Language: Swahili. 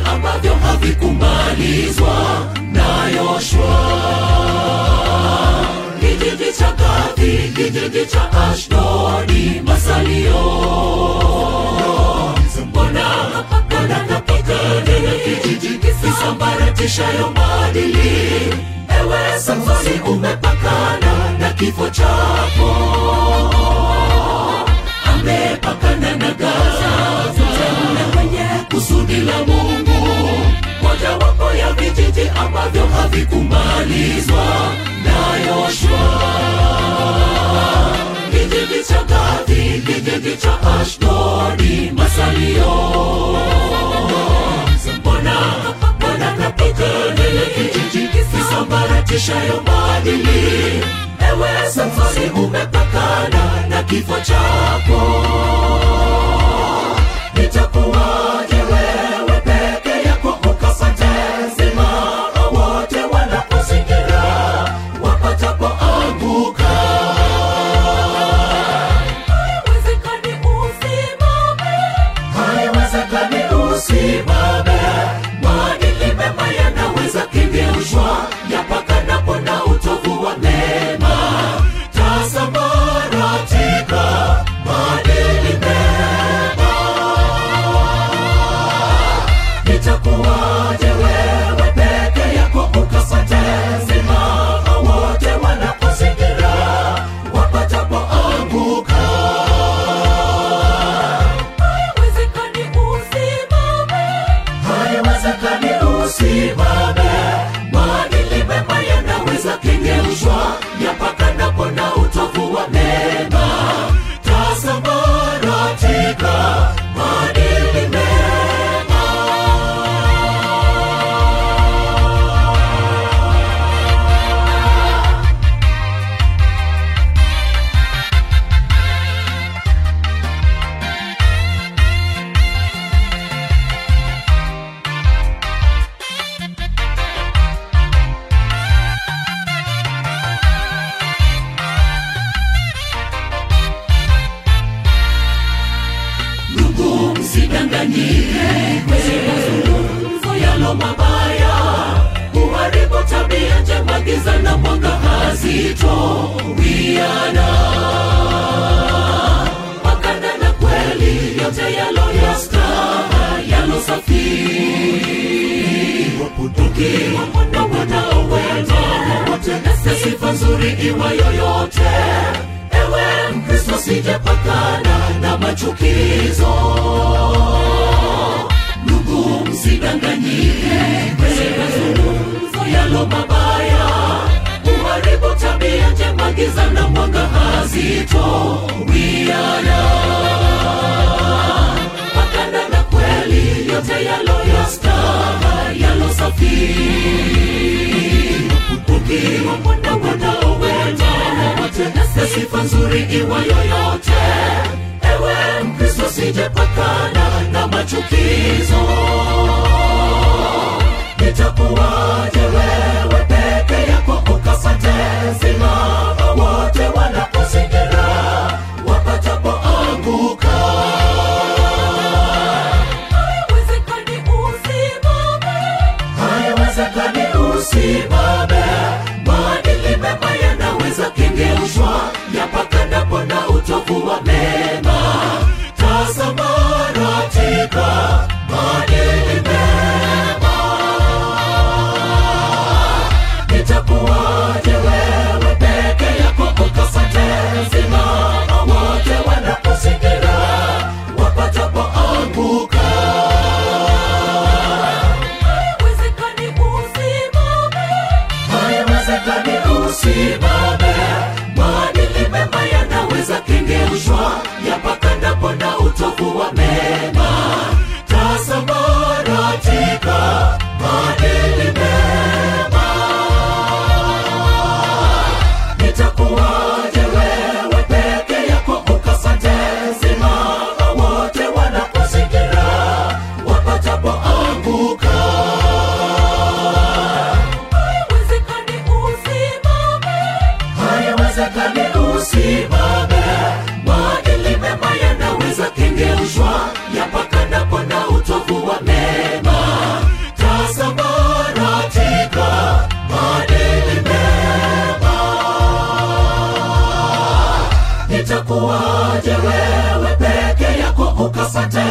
ambavyo havikumalizwa na Yoshua. Kijiji cha Gathi, kijiji cha Ashdodi, masalio mbona mbona napigana na kijiji kisambaratishayo maadili? Ewe Samsoni, umepakana na kifo chako amepakana na Gaza, teule mwenye kusudi la Mungu, mojawapo ya vijiji ambavyo havikumalizwa na Yoshua. Kijiji cha Gathi, kijiji cha Ashdodi, masalio mbona mbona napigana na kijiji kisambaratishayo maadili? Ewe Samsoni, umepakana na kifo chako. Itakuwaje wewe peke yako ukapate uzima, wote wanakuzingira wapatapoanguka? Haiwezekani usimame, haiwezekani usimame. Maadili mema yanaweza kengeushwa yapakanapo na utovu wa neema. Tasambaratika maadili mema. Itakuwaje wewe peke yako ukapate uzima, wote wanakuzingira wapatapoanguka? Haiwezekani usimame, haiwezekani usimame. Maadili mema yanaweza kengeushwa yapakanapo na utovu wa neema. Tasambaratika maadili mema. ndugu msidanganyike kwenye mazungumzo yalo mabaya huharibu tabia njema giza na mwanga hazito wiana makanda na kweli yote yalo yastaha yalo safi ukiwa mwanao wema wote na sifa nzuri iwa yoyote ewe mkristo sijapakana na machukizo ndugu msidanganyike kwenye mazungumzo yalo mabaya huharibu tabia njema giza na mwanga hazito wiana makanda na kweli yote yalo yastaha yalo safi ukiwa mwana mwanao wema wote na sifa nzuri iwa yoyote ewe mkristo sijepakana na machukizo itakuwaje wewe peke yako ukapate uzima wote wanakuzingira wapatapoanguka haiwezekani usimame haiwezekani usimame. Maadili mema yanaweza kengeushwa yapakanapo na utovu wa mema. Tasambaratika maadili mema. Itakuwaje wewe peke yako ukapate